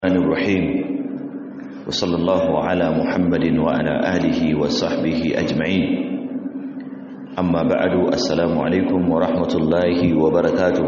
الرحمن الرحيم وصلى الله على محمد وعلى آله وصحبه أجمعين أما بعد السلام عليكم ورحمة الله وبركاته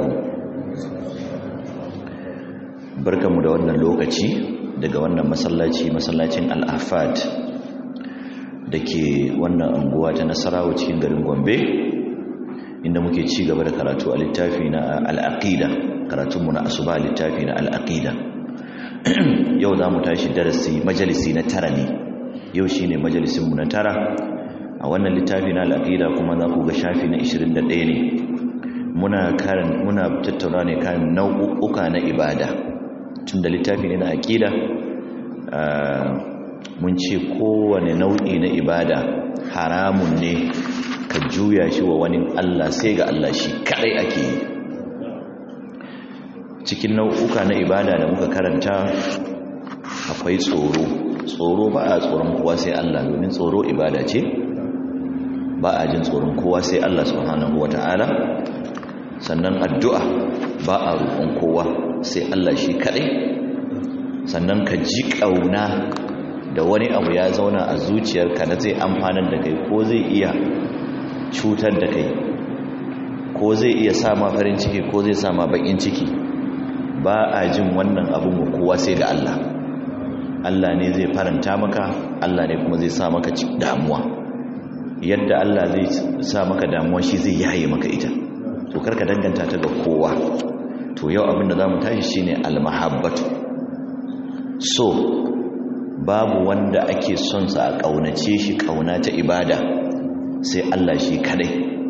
barkamu da wannan lokaci daga wannan masallaci masallacin al-afad da ke wannan anguwa ta nasarawa cikin garin gombe inda muke ci gaba da karatu a littafi na al-aqida karatunmu na asuba littafi na al-aqida yau za mu tashi darasi majalisi na tara ne yau shi ne majalisinmu na tara a wannan littafi na al'aƙida kuma za ku ga shafi na 21 ne muna karin muna tattauna ne kan nau'uka na ibada tun da littafi ne na aƙida mun ce kowane nau'i na ibada haramun ne ka juya shi wa wani Allah sai ga Allah shi kadai ake yi cikin nau'uka na ibada da muka karanta akwai tsoro tsoro ba a tsoron kowa sai Allah domin tsoro ibada ce ba a jin tsoron kowa sai Allah subhanahu wata'ala sannan addu'a ba a roƙon kowa sai Allah shi kaɗai sannan ka ji ƙauna da wani abu ya zauna a zuciyarka na zai amfanar da kai ko zai iya cutar da kai ko zai iya sa ma farin ciki ko zai sa ma baƙin ciki ba a jin wannan abin wa kowa sai ga Allah Allah ne zai faranta maka Allah ne kuma zai sa maka damuwa yadda Allah zai sa maka damuwa shi zai yaye maka ita to karka danganta ta ga kowa to yau abin da zamu tashi shine almahabbatu so babu wanda ake son sa a kaunace shi kauna ta ibada sai Allah shi kadai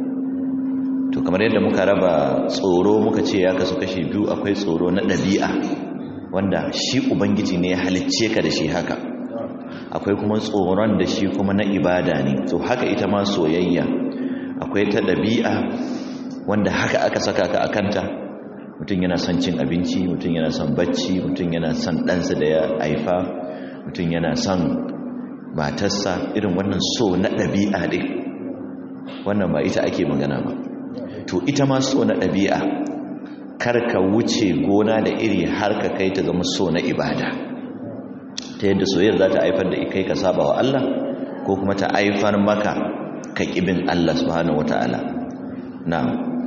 to kamar yadda muka raba tsoro muka ce ya kasu kashi biyu akwai tsoro na ɗabi'a wanda shi ubangiji ne ya halicce ka da shi haka akwai kuma tsoron da shi kuma na ibada ne to haka ita ma soyayya akwai ta ɗabi'a wanda haka aka saka ka a kanta mutum yana son cin abinci mutum yana son bacci mutum yana son ɗansa da ya haifa mutum yana son matarsa irin wannan so na ɗabi'a ɗin wannan ba ita ake magana ba to ita ma so na ɗabi'a kar ka wuce gona da iri har ka kai ta zama so na ibada ta yadda soyayyar za ta haifar da kai ka saba wa Allah ko kuma ta haifar maka ka ƙibin Allah subhanahu wata'ala na'am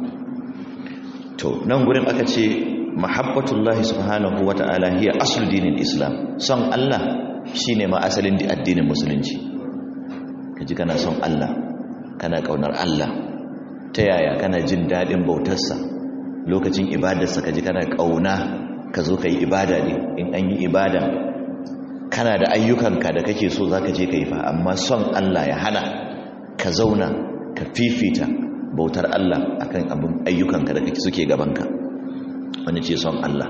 to nan gurin aka ce mahabbatullahi subhanahu wata'ala hiya aslu dinin islam son Allah shine ma asalin addinin musulunci kaji kana son Allah kana kaunar Allah ta yaya kana jin daɗin bautarsa lokacin ibadarsa ka ji kana ƙauna ka zo ka yi ibada ne in an yi ibada kana da ayyukanka da kake so za ka je ka yi fa amma son Allah ya hana ka zauna ka fifita bautar Allah akan abin ayyukanka da kake suke gabanka wani ce son Allah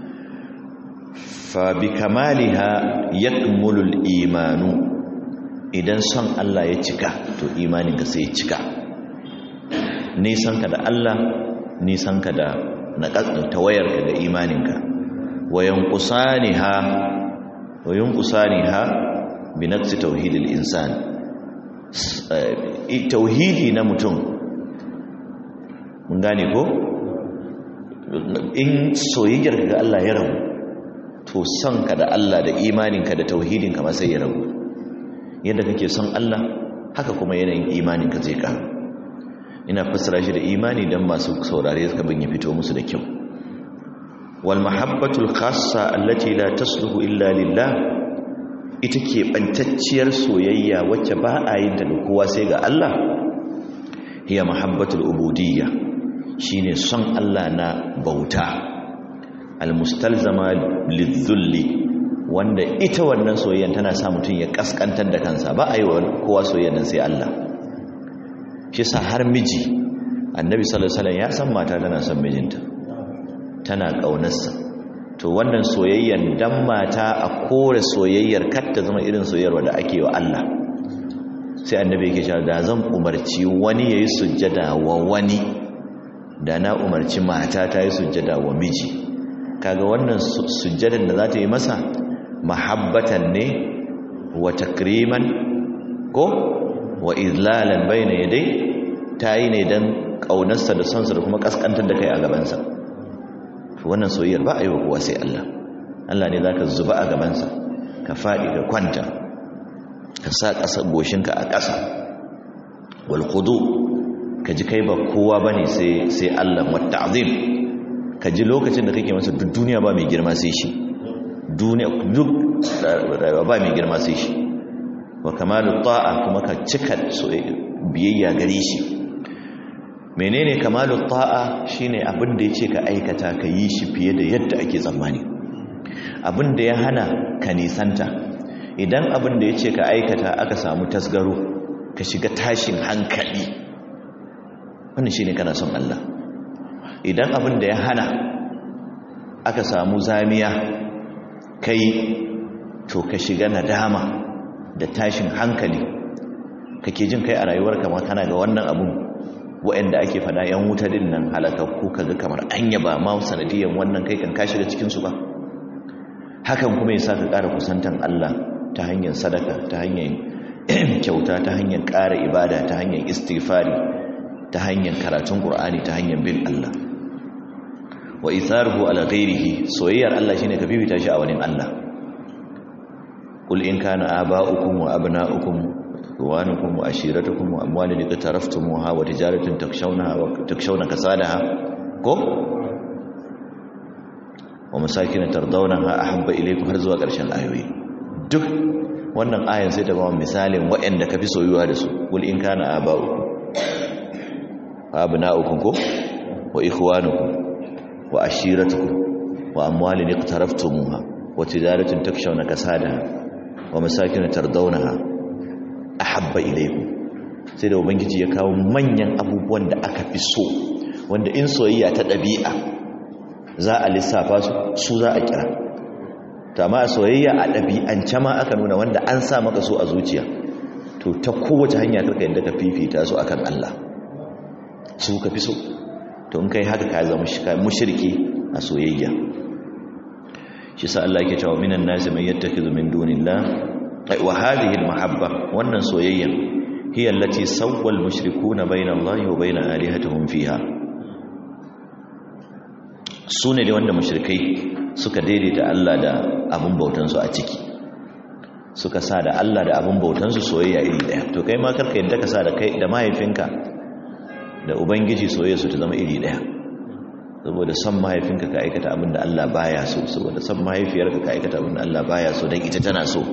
fa bi kamaliha yakmulul imanu idan son Allah ya cika to imaninka sai ya cika nisanka da Allah nisanka da tawayarka ga imaninka wayan kusaniha wayan kusaniha bi naqsi tauhidil insan tauhidi na mutum mun gane ko in soyayyar ga Allah ya rabu to sanka da Allah da imaninka da tauhidinka ma sai ya rabu yadda kake son Allah haka kuma yanayin imaninka zai karu ina fassara shi da imani don masu saurare suka bin ya fito musu da kyau wal mahabbatul khassa allati la tasluhu illa lillah ita ke bantacciyar soyayya wacce ba a yin ta da kowa sai ga Allah hiya mahabbatul ubudiyya shine son Allah na bauta al mustalzama lidhulli wanda ita wannan soyayyan tana sa mutum ya kaskantar da kansa ba a yi wa kowa soyayyan sai Allah shi sa har miji annabi sallallahu alaihi ya san mata tana son mijinta tana kaunarsa to wannan soyayyan dan mata a kore soyayyar kar ta zama irin soyayyar da ake wa Allah sai annabi yake cewa da zan umarci wani yayi sujjada wa wani da na umarci mata ta yi sujjada wa miji kaga wannan sujjadan da za ta yi masa mahabbatan ne wa takriman ko wa izlalan bayna yadai tayi ne dan kaunarsa da sonsa da kuma kaskantar da kai a gabansa wannan soyayyar ba a yi wa kowa sai Allah Allah ne zaka zuba a gabansa ka faɗi ka kwanta ka sa ƙasa goshinka a ƙasa wal khudu ka ji kai ba kowa bane sai sai Allah wa ta'zim ka ji lokacin da kake masa duk duniya ba mai girma sai shi duniya duk ba mai girma sai shi wa kamalu ta'a kuma ka cika biyayya gare shi menene kamalu ta'a shine abin da yace ka aikata ka yi shi fiye da yadda ake tsammani abin da ya hana ka nisanta idan abin da yace ka aikata aka samu tasgaro ka shiga tashin hankali wannan shine kana son Allah idan abin da ya hana aka samu zamiya kai to ka shiga nadama da tashin hankali kake jin kai a rayuwarka ma kana ga wannan abun waɗanda ake fada yan wuta din nan halakakku kaga kamar anya ba ma sanadiyan wannan kai kan ka shiga cikin su ba hakan kuma yasa ka ƙara kusantan Allah ta hanyar sadaka ta hanyar kyauta ta hanyar ƙara ibada ta hanyar istighfari ta hanyar karatun Qur'ani ta hanyar bin Allah wa itharuhu ala ghairihi soyayyar Allah shine ka bibita shi a wani Allah qul in kana aba'ukum wa abna'ukum ikhwanukum wa ashiratukum wa amwalun iqtaraftumuha wa tijaratun takshawnaha wa takshawna kasadaha ko wa masakin tardawnaha ahabba ilaykum har zuwa ƙarshen ayoyi duk wannan ayan sai ta ba misalin waɗanda ka fi soyuwa da su qul in kana aba'ukum wa abna'ukum ko wa ikhwanukum wa ashiratukum wa amwalin iqtaraftumuha wa tijaratun takshawna kasadaha wa masakin tardawnaha ahabba ilaykum sai da ubangiji ya kawo manyan abubuwan da aka fi so wanda in soyayya ta dabi'a za a lissafa su su za a kira to amma soyayya a dabi'ance ma aka nuna wanda an sa maka so a zuciya to ta kowace hanya karka yadda ka fifita su akan Allah su ka fi so to in kai haka ka zama mushriki a soyayya shi sa Allah yake cewa minan nasi man yattakhidhu min dunillah wa hadhihi almahabba wannan soyayya hiya allati sawwa almushrikuuna bayna Allah wa bayna alihatihim fiha sune ne wanda mushrikai suka daidaita Allah da abun bautan su a ciki suka sa da Allah da abun bautan su soyayya iri daya to kai ma karka yadda ka sa da kai da mahaifinka da ubangiji soyayya su ta zama iri daya saboda son mahaifinka ka aikata abin da Allah baya so saboda son mahaifiyarka ka aikata abin da Allah baya so don ita tana so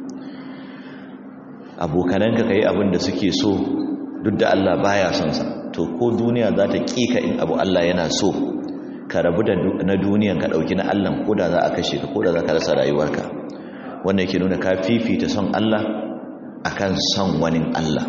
abokananka ka yi abin da suke so duk da Allah baya son sa to ko duniya za ta kika in abu Allah yana so ka rabu da na duniyan ka dauki na Allah ko da za a kashe ka ko da za ka rasa rayuwarka wannan yake nuna ka fifita son Allah akan son wani Allah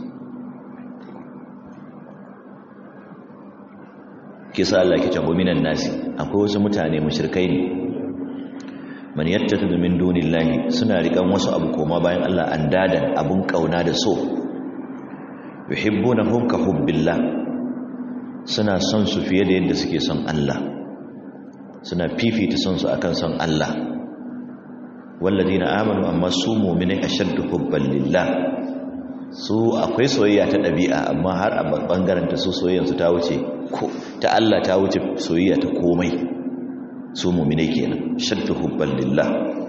kisa Allah ke tabo minan nasi akwai wasu mutane mushrikai ne man yattakhidhu min dunillahi suna rikan wasu abu koma bayan Allah andadan abun kauna da so yuhibbunahum ka hubbillah suna son su fiye da yadda suke son Allah suna fifita son su akan son Allah walladina amanu amma su mu'minai ashaddu hubban lillah su akwai soyayya ta ɗabi'a amma har a bangaren ta su soyayyarsu ta wuce ta Allah ta wuce soyayya ta komai su mu'minai kenan shaddu hubban lillah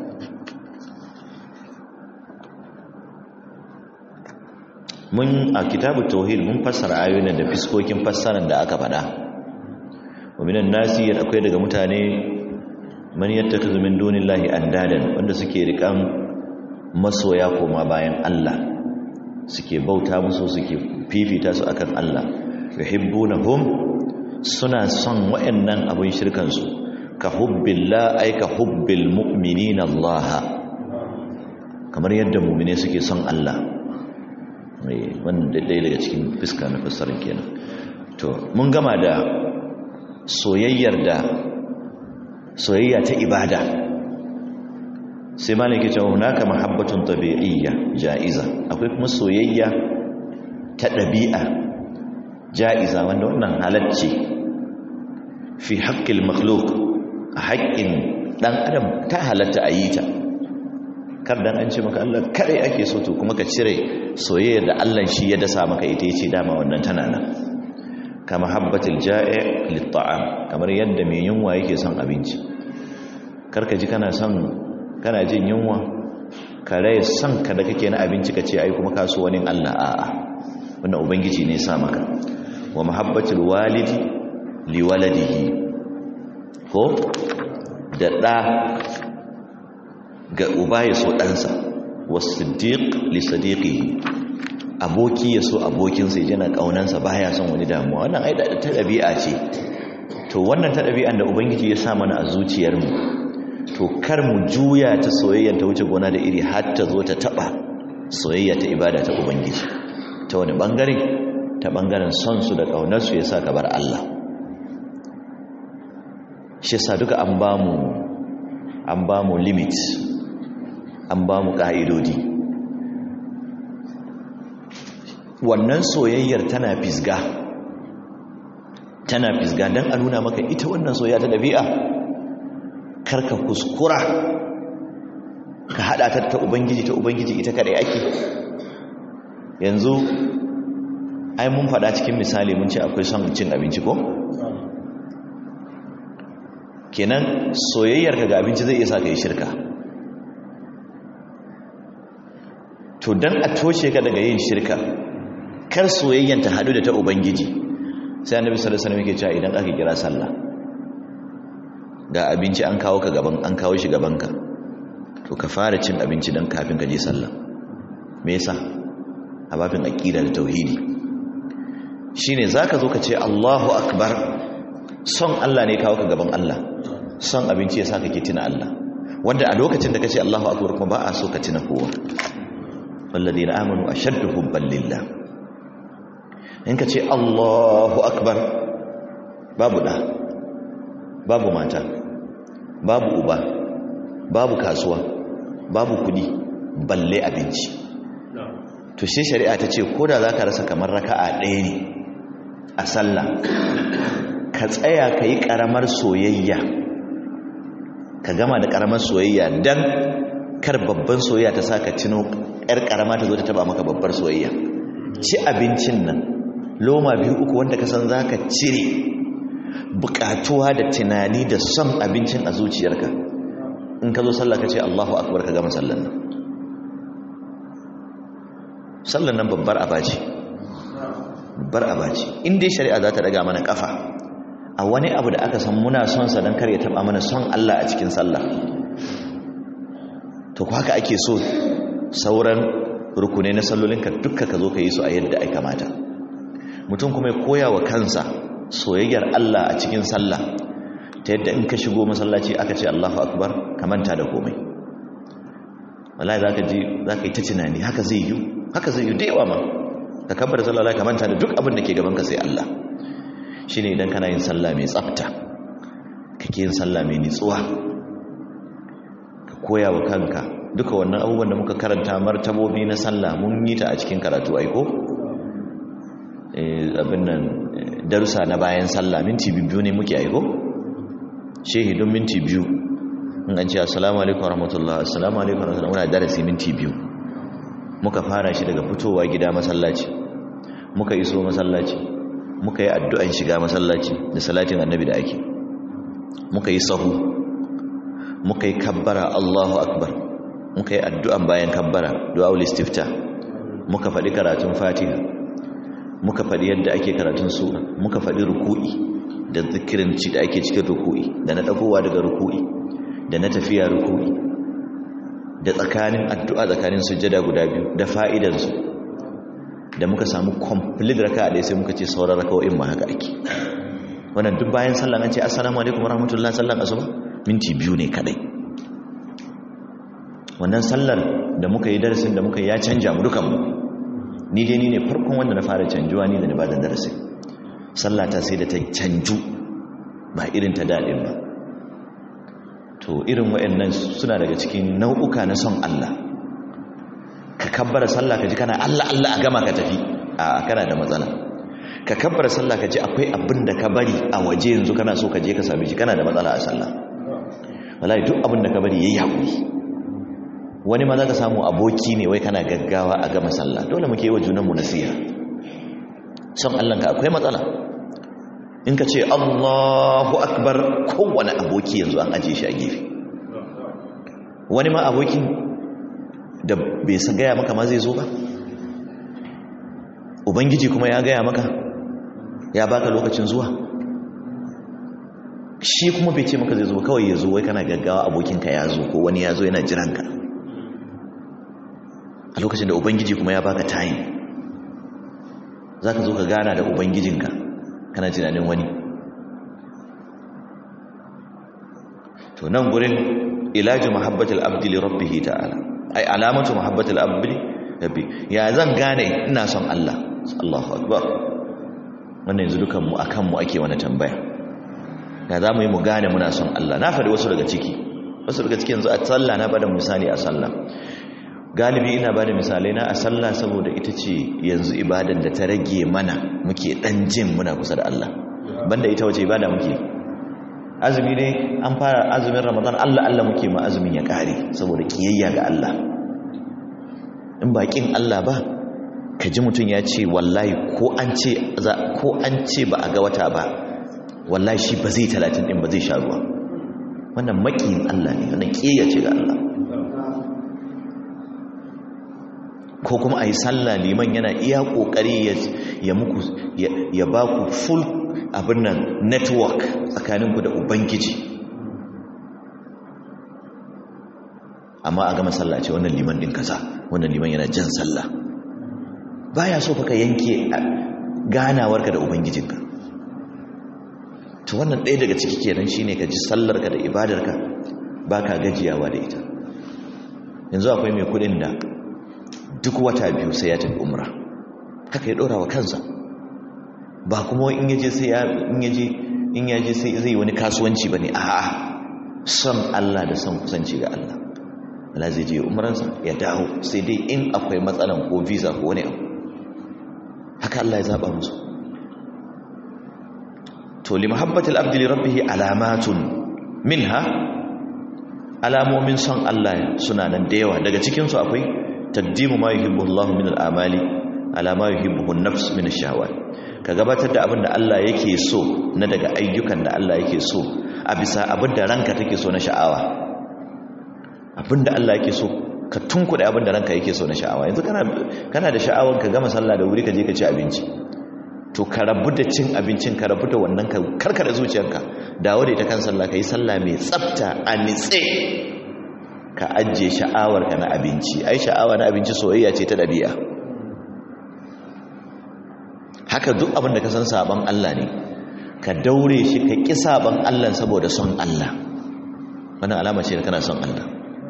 mun a kitabu tauhid mun fassara ayoyin da fiskokin fassarar da aka faɗa wa minan nasi akwai daga mutane man yattakhidhu min dunillahi andadan wanda suke rikan masoya koma bayan Allah suke bauta musu suke fifita su akan Allah yuhibbunahum suna son wayannan abun shirkan su ka hubbillah ay ka hubbil mu'minina Allah kamar yadda mu'mine suke son Allah wannan dai daga cikin fiska na fassarar kenan to mun gama da soyayyar da soyayya ta ibada sai malaki cewa hunaka mahabbatun tabi'iyya ja'iza akwai kuma soyayya ta ɗabi'a ja'iza wanda wannan halacce fi haƙƙil makhluk a haƙƙin ɗan adam ta halatta a yi ta kar dan an ce maka Allah kare ake so to kuma ka cire soyayyar da Allah shi ya dasa maka ita yace dama wannan tana nan kama habbatil ja'i lit ta'am kamar yadda mai yunwa yake son abinci karka ji kana son kana jin yunwa ka rai son ka da kake na abinci ka ce ai kuma kaso wani Allah a'a wannan ubangiji ne sa maka wa mahabbatul walidi li waladihi ko da ɗa ga uba ya so ɗansa wasu siddiq li sadiqihi aboki ya so abokinsa yana ƙaunansa baya son wani damuwa wannan ai ta ɗabi'a ce to wannan ta ɗabi'an da ubangiji ya sa mana a zuciyarmu to kar mu juya ta soyayya ta wuce gona da iri har ta zo ta taɓa soyayya ta ibada ta ubangiji ta wani ɓangare ta ɓangaren son su da ƙaunarsu ya sa ka bar Allah shi sa duka an ba mu an ba mu limit an ba mu ƙa'idodi wannan soyayyar tana fisga tana fisga don a nuna maka ita wannan soyayya ta ɗabi'a karka kuskura ka haɗa ta ta ubangiji ta ubangiji ita kaɗai ake yanzu ai mun faɗa cikin misali mun ce akwai son cin abinci ko? kenan soyayyar ka ga abinci zai iya sa ka yi shirka to dan a toshe ka daga yin shirka kar soyayyan ta hadu da ta ubangiji sai annabi sallallahu alaihi wasallam yake cewa idan aka kira sallah ga abinci an kawo ka gaban an kawo shi gaban ka to ka fara cin abinci dan kafin ka je sallah me yasa a babin aqida da tauhidi shine zaka zo ka ce Allahu akbar son Allah ne kawo ka gaban Allah son abinci ya sa ka ke tuna Allah wanda a lokacin da ka ce Allahu akbar kuma ba a so ka tuna kowa walladina amanu ashaddu hubban lillah in ka ce Allahu akbar babu da babu mata babu uba babu kasuwa babu kudi balle abinci to shi shari'a ta ce ko da za ka rasa kamar raka'a ɗaya ne a sallah ka tsaya ka yi ƙaramar soyayya ka gama da ƙaramar soyayya don kar babban soyayya ta sa ka cino ‘yar ƙarama ta zo ta taba maka babbar soyayya ci abincin nan loma biyu uku wanda ka san za ka cire buƙatuwa da tunani da son abincin a zuciyarka in ka zo sallah ka ce allahu akbar ka gama sallan nan sallan nan babbar abaci babbar abaci in dai shari'a za ta daga mana kafa a wani abu da aka san muna son sa don kar ya taba mana son Allah a cikin sallah to ko haka ake so sauran rukunai na sallolinka dukka ka zo ka yi su a yadda ai kamata mutum kuma ya koya wa kansa soyayyar Allah a cikin sallah ta yadda in ka shigo masallaci aka ce Allahu akbar ka manta da komai wallahi zaka ji zaka yi ta tunani haka zai yi haka zai yi da yawa ma ka kabbar sallah ka manta da duk abin da ke gaban ka sai Allah shine idan kana yin sallah mai tsafta kake yin sallah mai nitsuwa ka koya wa kanka duka wannan abubuwan da muka karanta martabobi na sallah mun yi ta a cikin karatu aiko abin nan darussa na bayan sallah minti biyu ne muke aiko shehi don minti biyu in an ce assalamu alaikum warahmatullah assalamu alaikum warahmatullah muna darasi minti biyu muka fara shi daga fitowa gida masallaci muka iso masallaci muka yi addu'an shiga masallaci da salatin annabi da ake muka yi sahu muka yi kabbara Allahu akbar muka yi addu'an bayan kabbara du'aul istifta muka faɗi karatun fatiha muka faɗi yadda ake karatun sura muka faɗi ruku'i da zikirin ci da ake cikin ruku'i da na ɗagowa daga ruku'i da na tafiya ruku'i da tsakanin addu'a tsakanin sujjada guda biyu da fa'idansu da muka samu complete raka ɗaya sai muka ce sauran raka'o'in ma haka ake wannan duk bayan sallan an ce assalamu alaikum warahmatullahi sallan asuba minti biyu ne kadai wannan sallar da muka yi darasin da muka yi ya canja mu dukanmu ni dai ni ne farkon wanda na fara canjuwa ni da na bada darasi sallata sai da ta canju ba irin ta daɗin ba to irin waɗannan suna daga cikin nau'uka na son Allah ka kabbara sallah ka ji kana Allah Allah a gama ka tafi a kana da matsala ka kabbara sallah ka ji akwai abin da ka bari a waje yanzu kana so ka je ka same shi kana da matsala a sallah wallahi duk abin da ka bari yayi hakuri wani ma za ka samu aboki ne wai kana gaggawa a gama sallah dole muke yi wa junanmu nasiha son Allahnka akwai matsala in ka ce Allahu akbar kowane aboki yanzu an aje shi a gefe wani ma abokin da bai san gaya maka ma zai zo ba ubangiji kuma ya gaya maka ya baka lokacin zuwa shi kuma bai ce maka zai zo kawai ya zo wai kana gaggawa abokinka ya zo ko wani ya zo yana jiranka a lokacin da ubangiji kuma ya baka time za ka zo ka gana da ubangijinka kana tunanin wani to nan gurin ilaji mahabbatul abdi li rabbih ta'ala ai alamatu mahabbatul abdi rabbi ya zan gane ina son Allah Allahu akbar wannan yanzu dukan mu akan mu ake wani tambaya ya za mu yi mu gane muna son Allah na faɗi wasu daga ciki wasu daga ciki yanzu a sallah na bada misali a sallah galibi ina bada misalai na a sallah saboda ita ce yanzu ibadan da ta rage mana muke dan jin muna kusa da Allah banda ita wace ibada muke azumi ne an fara azumin ramadan Allah Allah muke ma azumin ya kare saboda kiyayya ga Allah in bakin Allah ba ka ji mutum ya ce wallahi ko an ce ko an ce ba a ga wata ba wallahi shi ba zai talatin din ba zai sha ruwa wannan makiyin Allah ne wannan kiyayya ce ga Allah ko kuma a yi sallah liman yana iya kokari ya muku ya ba ku full abin nan network tsakaninku da ubangiji amma a gama sallah ce wannan liman din kaza wannan liman yana jan sallah baya so fa ka yanke ganawarka da ubangijinka to wannan ɗaya daga ciki kenan shine ka ji sallarka da ibadarka baka gajiyawa da ita yanzu akwai mai kudin da duk wata biyu sai ya tafi umra haka ya ɗora wa kansa ba kuma in yaje sai ya in yaje in yaje sai zai wani kasuwanci bane a'a son Allah da son kusanci ga Allah Allah zai je umransa ya dawo sai dai in akwai matsalan ko visa ko wani abu haka Allah ya zaba musu to li mahabbatil abdi li rabbih alamatun minha alamomin son Allah suna nan da yawa daga cikin su akwai taqdimu ma yuhibbu Allah min al-amali ala ma yuhibbu an-nafs min ash-shahawat ka gabatar da abin da Allah yake so na daga ayyukan da Allah yake so a bisa abin da ranka take so na sha'awa abin da Allah yake so ka tunkuɗe abin da ranka yake so na sha'awa yanzu kana da sha'awar ka gama sallah da wuri ka je ka ci abinci to ka rabu da cin abincin ka rabu da wannan ka karkada zuciyarka dawo da ita kan sallah ka yi sallah mai tsafta a nitse ka ajiye sha'awar ka na abinci ai sha'awa na abinci soyayya ce ta ɗabi'a haka duk abin da ka san sabon Allah ne ka daure shi ka ƙi sabon Allah saboda son Allah wannan alama ce da kana son Allah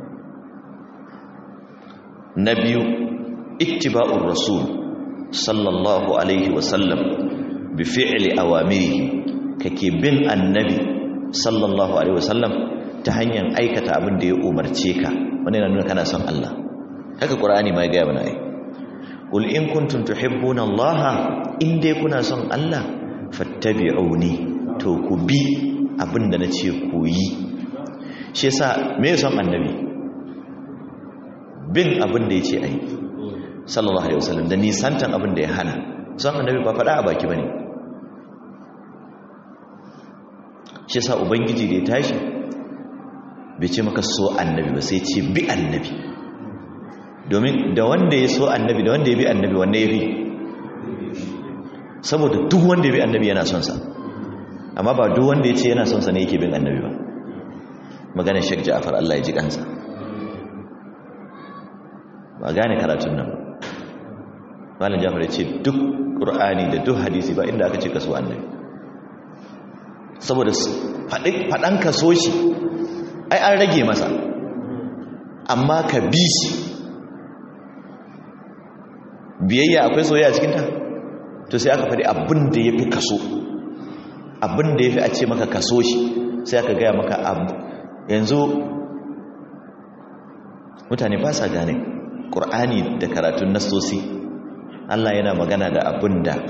na biyu ittiba'ur rasul sallallahu alaihi wasallam bi fi'li awamirihi kake bin annabi sallallahu alaihi wasallam ta hanyar aikata abin da ya umarce ka wannan yana nuna kana son Allah haka qur'ani ma ya ga mana ai qul in kuntum tuhibbuna allaha in dai kuna son Allah fattabi'uni to ku bi abinda nace ku yi shi yasa me son annabi bin abin da yace ai sallallahu alaihi wasallam da nisantan abin da ya hana son annabi ba fada a baki bane shi yasa ubangiji da ya tashi bai ce maka so annabi ba sai ce bi annabi domin da wanda ya so annabi da wanda ya bi annabi wanda ya bi saboda duk wanda ya bi annabi yana son sa amma ba duk wanda ya ce yana son sa ne yake bin annabi ba maganar Sheikh Ja'far Allah ya ji kansa ba gane karatun nan Malam Ja'far ya ce duk Qur'ani da duk hadisi ba inda aka ce kaso annabi saboda faɗan kaso shi ai an rage masa amma ka bi shi biyayya akwai soyayya cikin ta to sai aka faɗi abin da ya fi kaso abin da ya fi a ce maka kaso shi sai aka gaya maka abu yanzu mutane ba sa gane ƙur'ani da karatun nasosi Allah yana magana da abin da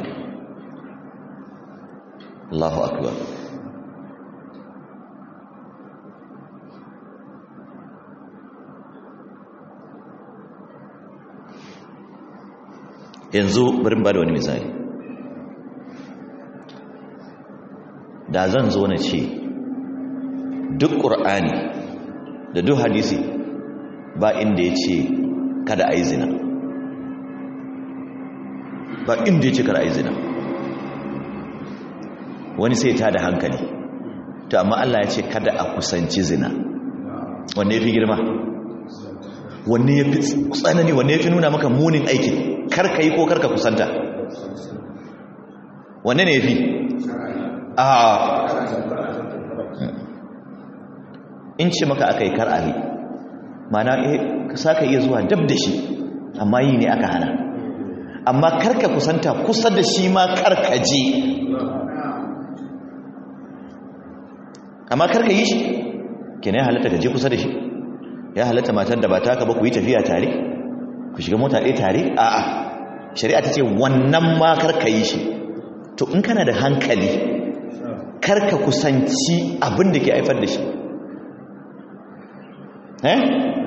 Allahu akbar yanzu bari ba da wani misali da zan zo na ce duk ƙur'ani da duk hadisi ba inda ya ce kada a yi zina ba inda ya ce kada a yi zina wani sai ta da hankali to amma Allah ya ce kada a kusanci zina wanne ya fi girma wanne ya fi tsanani wanne ya fi nuna maka munin aikin karka yi ko karka kusanta wanne ne ya fi a in ce maka aka yi kar'ari mana sa ka iya zuwa dab da shi amma yi ne aka hana amma karka kusanta kusa da shi ma karka je amma karka yi shi ke ya halatta ka je kusa da shi ya halatta matar da ba ta ka ba ku yi tafiya tare ku shiga mota ɗaya tare a'a shari'a ta ce wannan ma karka yi shi to in kana da hankali karka kusanci abin da ke haifar da shi eh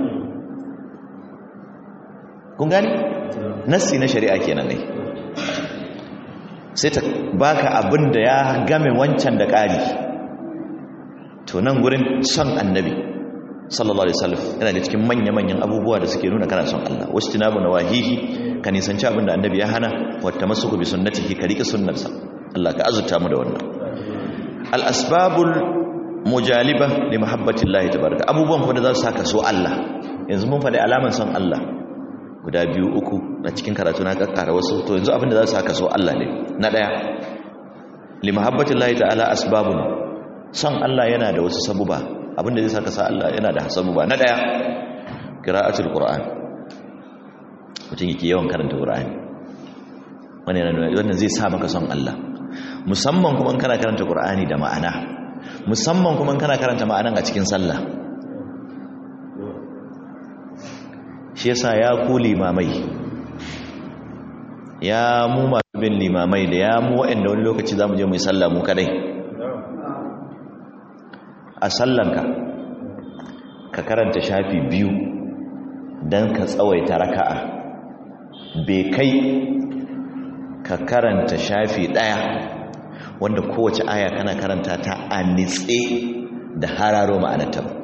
kun gani nassi na shari'a kenan ne sai ta baka abin da ya game wancan da ƙari to nan gurin son annabi sallallahu alaihi wasallam yana da cikin manya-manyan abubuwa da suke nuna kana son Allah wasu tinabu na wahihi ka nisanci abin da annabi ya hana wata masu bi sunnatihi ka riƙe sunnarsa Allah ka azurta mu da wannan al-asbabul mujaliba li mahabbatillahi tabaraka abubuwan kuma da za su saka so Allah yanzu mun faɗi alaman son Allah guda biyu uku na cikin karatu na kakkara wasu to yanzu abin da za su saka so Allah ne na daya li mahabbatillahi ta'ala asbabun son Allah yana da wasu sabuba abin da zai saka sa Allah yana da sabuba na daya qira'atul qur'an mutum yake yawan karanta qur'ani wannan wannan zai sa maka son Allah musamman kuma in kana karanta qur'ani da ma'ana musamman kuma kana karanta ma'anan a cikin sallah shi yasa ya ku limamai ya mu masu bin limamai da ya mu waɗanda wani lokaci za mu je mu yi sallah mu kadai a sallanka ka karanta shafi biyu don ka tsawaita raka'a bai kai ka karanta shafi ɗaya wanda kowace aya kana karanta ta a nitse da hararo ma'anarta ba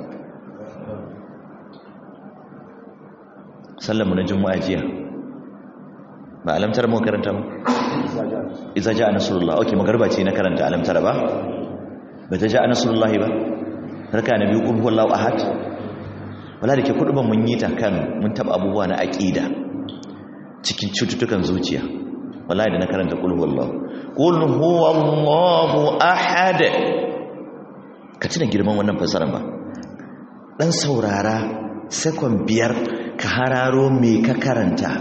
sallamu na juma'a jiya ba alamtar mu karanta mu iza ja nasrullah okay magarba ce na karanta alamtar ba ba ta ja nasrullah ba raka na biyu kulhu wallahu ahad wala da ke kuduban mun yi ta kan mun taba abubuwa na aqida cikin cututtukan zuciya wallahi da na karanta kulhu wallahu qul huwallahu ahad ka tuna girman wannan fasaran ba dan saurara sekon biyar ka hararo me ka karanta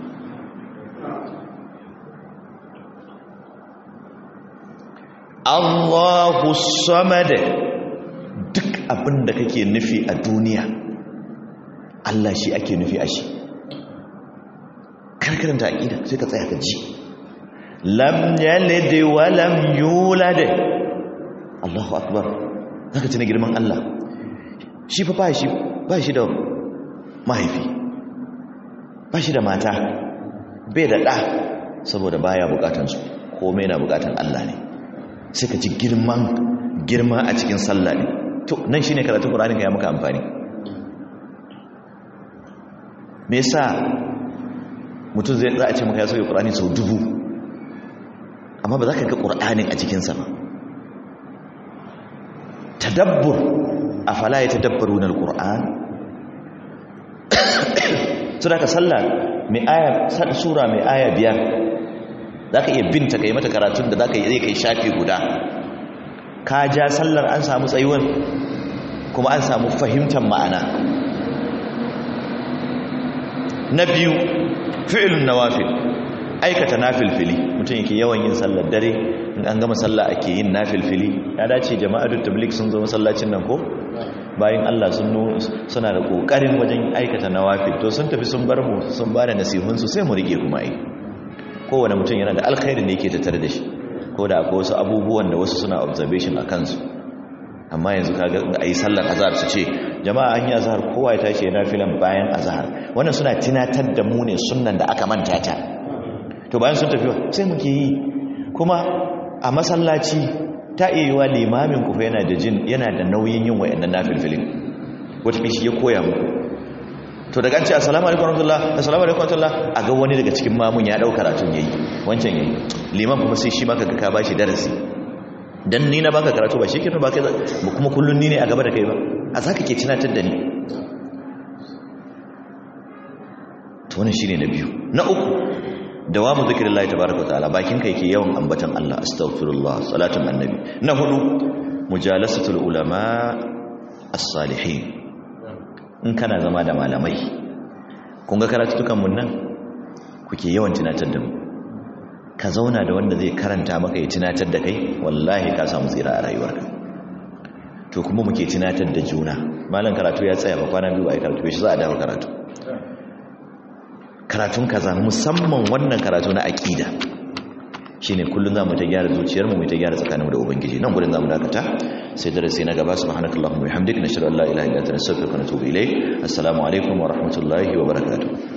Allahu samad duk abin da kake nufi a duniya Allah shi ake nufi a shi karkaranta aqida sai ka tsaya ka ji lam yalid wa lam yulad Allahu akbar zaka tuna girman Allah shi fa ba shi ba shi da mahaifi ba shi da mata bai da ɗa saboda baya bukatansu komai na bukatan Allah ne sai ka ji girman girma a cikin sallah ne to nan shine karatun Qur'ani ya maka amfani me yasa mutum zai za a ce maka ya sauke Qur'ani sau dubu amma ba za ka ga Qur'anin a cikin sa ba tadabbur afala yatadabbaruna al-Qur'an su da ka sallah mai aya sura mai aya biyar za ka iya binta ka yi mata karatun da za ka yi zai kai shafi guda ka ja sallar an samu tsayuwar kuma an samu fahimtar ma'ana na biyu fi'ilun nawafil aikata nafilfili mutum yake yawan yin sallar dare in an gama sallah ake yin nafilfili ya dace jama'atul tabligh sun zo masallacin nan ko bayan Allah sun suna da kokarin wajen aikata nawafil to sun tafi sun bar mu sun bada nasihun su sai mu rike kuma ai kowane mutum yana da alkhairi ne yake tattare da shi ko da akwai wasu abubuwan da wasu suna observation a kansu amma yanzu kaga ayi sallar azhar su ce jama'a an yi azhar kowa ya tashi yana filan bayan azhar wannan suna tunatar da mu ne sunnan da aka manta ta to bayan sun tafi sai muke yi kuma a masallaci ta iya yiwa limamin ku yana da jin yana da nauyin yin wayannan nafilfilin wata shi ya koya muku to daga an ce assalamu alaikum warahmatullah assalamu alaikum warahmatullah a ga wani daga cikin mamun ya dauka karatun yayi wancan yayi liman kuma sai shi maka ga ka bashi darasi dan ni na baka karatu ba shikenan ba kai kuma kullun ni ne a gaba da kai ba a zaka ke tunatar da ni to wannan shine na biyu na uku dawamu zikrillahi tabaaraka wa ta'ala bakin kai ke yawan ambatan Allah astaghfirullah salatun annabi na hudu mujalasatul ulama as-salihin in kana zama da malamai kun ga karatutukan mun nan kuke yawan tunatar da mu ka zauna da wanda zai karanta maka ya tunatar da kai wallahi ka samu tsira a rayuwarka to kuma muke tunatar da juna malam karatu ya tsaya ba kwana biyu ai karatu shi za a dawo karatu karatun kaza musamman wannan karatu na aqida shine kullun zamu ta gyara zuciyar mu mu ta gyara tsakaninmu da ubangiji nan gurin zamu dakata sai darasi na gaba subhanakallahumma wa bihamdika nashhadu an la ilaha illa anta nastaghfiruka wa natubu ilayk assalamu alaikum wa rahmatullahi wa barakatuh